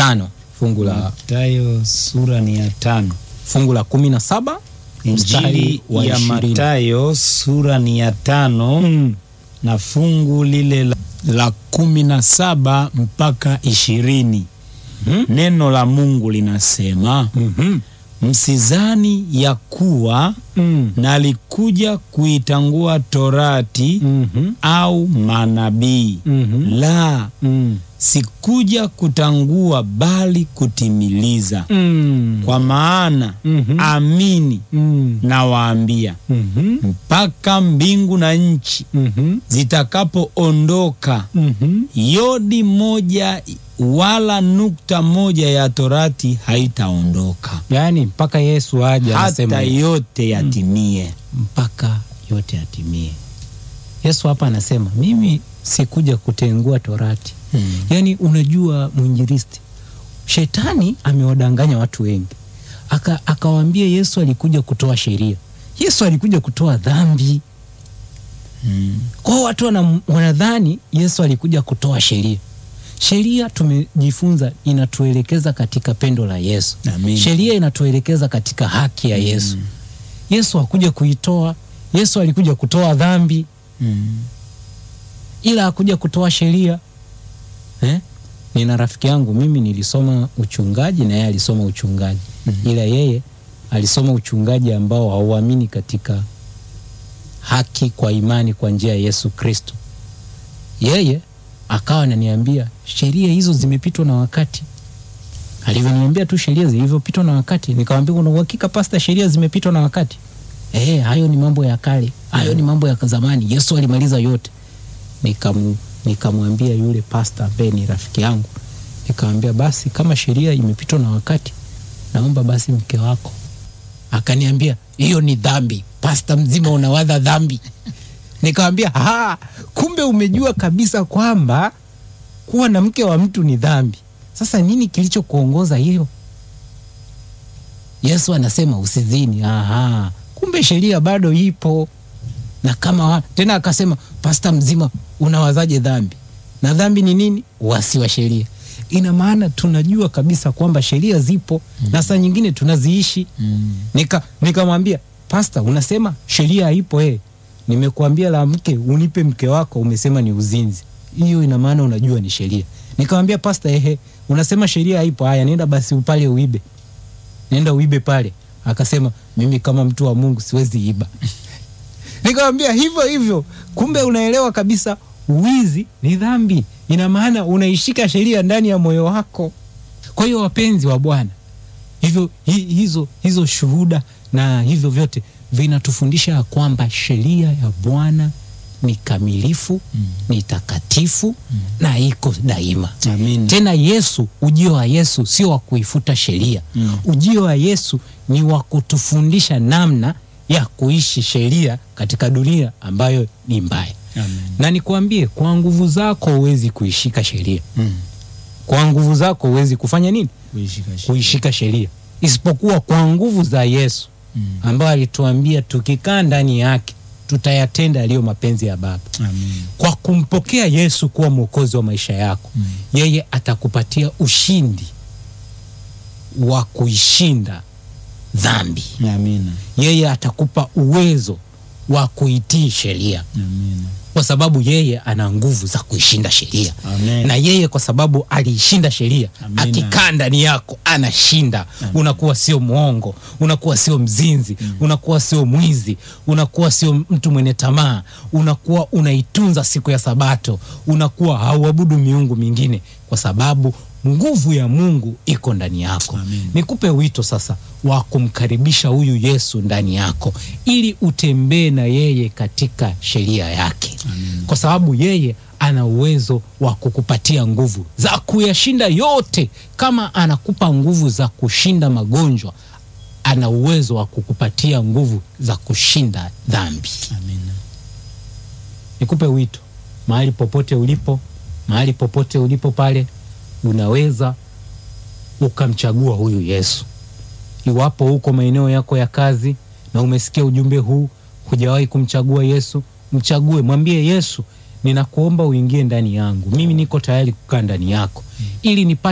tano fungu la Mathayo sura ni ya tano. fungu la kumi na saba mstari Injili wa ya ishirini. Mathayo sura ni ya tano Mm. na fungu lile la, la kumi na saba mpaka ishirini. Mhm. Neno la Mungu linasema Mhm. msizani ya kuwa Mm. nalikuja kuitangua torati Mhm. au manabii. Mhm. La, Mm. sikuja kutangua bali kutimiliza. Mm. Kwa maana Mhm. amini Mm. nawaambia, Mhm. mpaka mbingu na nchi Mhm. zitakapoondoka, Mhm. yodi moja wala nukta moja ya torati haitaondoka yaani mpaka yesu aje anasema hata hivi. yote yatimie. mpaka yote yatimie yesu hapa anasema mimi sikuja kutengua torati Mm. yaani unajua mwinjilisti shetani amewadanganya watu wengi Aka, akawaambia yesu alikuja kutoa sheria yesu alikuja kutoa dhambi Mm. kwao watu wana- wanadhani yesu alikuja kutoa sheria sheria tumejifunza inatuelekeza katika pendo la yesu Amin. sheria inatuelekeza katika haki ya yesu yesu hakuja kuitoa yesu alikuja kutoa dhambi Mm. ila hakuja kutoa sheria eh? nina rafiki yangu mimi nilisoma uchungaji na yeye alisoma uchungaji Mhm. ila yeye alisoma uchungaji ambao hauamini katika haki kwa imani kwa njia ya yesu kristo yeye akawa ananiambia sheria hizo zimepitwa na wakati alivyoniambia tu sheria zilivyopitwa na wakati nikamwambia una uhakika pasta sheria zimepitwa na wakati eh hayo ni mambo ya kale hayo ni mambo ya zamani yesu alimaliza yote Nikamu- nikamwambia yule pasta ambaye ni rafiki yangu nikamwambia basi kama sheria imepitwa na wakati naomba basi mke wako akaniambia hiyo ni dhambi pasta mzima unawadha dhambi nikamwambia "Ah, kumbe umejua kabisa kwamba kuwa na mke wa mtu ni dhambi sasa nini kilichokuongoza hiyo yesu anasema usizini Aha, kumbe sheria bado ipo na kama wa, tena akasema pasta mzima unawazaje dhambi na dhambi ni nini wasi wa sheria ina maana tunajua kabisa kwamba sheria zipo mm. na saa nyingine tunaziishi Mm. nika nikamwambia pasta unasema sheria haipo eh nimekuambia la mke unipe mke wako umesema ni uzinzi hiyo ina maana unajua ni sheria nikamwambia pasta ehe unasema sheria haipo haya nenda basi pale uibe nenda uibe pale akasema mimi kama mtu wa mungu siwezi iba nikamwambia hivyo hivyo kumbe unaelewa kabisa wizi ni dhambi ina maana unaishika sheria ndani ya moyo wako kwa hiyo wapenzi wa bwana hivyo hi, hizo hizo shuhuda na hivyo vyote vinatufundisha ya kwamba sheria ya bwana ni kamilifu Mm. ni takatifu na iko daima Amin. tena yesu ujio wa yesu sio wa kuifuta sheria Mm. ujio wa yesu ni wa kutufundisha namna ya kuishi sheria katika dunia ambayo ni mbaya Amin. na nikwambie kwa nguvu zako huwezi kuishika sheria Mm. kwa nguvu zako huwezi kufanya nini Kuishika sheria. kuishika sheria isipokuwa kwa nguvu za yesu Mm. ambayo alituambia tukikaa ndani yake tutayatenda yaliyo mapenzi ya baba Amin. kwa kumpokea yesu kuwa mwokozi wa maisha yako Mm. yeye atakupatia ushindi wa kuishinda dhambi Amina. yeye atakupa uwezo wa kuitii sheria Amina. kwa sababu yeye ana nguvu za kuishinda sheria Amen. na yeye kwa sababu aliishinda sheria Amina. akikaa ndani yako anashinda unakuwa sio mwongo unakuwa sio mzinzi unakuwa sio mwizi unakuwa sio mtu mwenye tamaa unakuwa unaitunza siku ya sabato unakuwa hauabudu miungu mingine kwa sababu nguvu ya mungu iko ndani yako Amen. nikupe wito sasa wa kumkaribisha huyu yesu ndani yako ili utembee na yeye katika sheria yake Amen. kwa sababu yeye ana uwezo wa kukupatia nguvu za kuyashinda yote kama anakupa nguvu za kushinda magonjwa ana uwezo wa kukupatia nguvu za kushinda dhambi Amina. nikupe wito mahali popote ulipo mahali popote ulipo pale unaweza ukamchagua huyu yesu iwapo huko maeneo yako ya kazi na umesikia ujumbe huu hujawahi kumchagua yesu mchague mwambie yesu ninakuomba uingie ndani yangu mimi niko tayari kukaa ndani yako ili nipate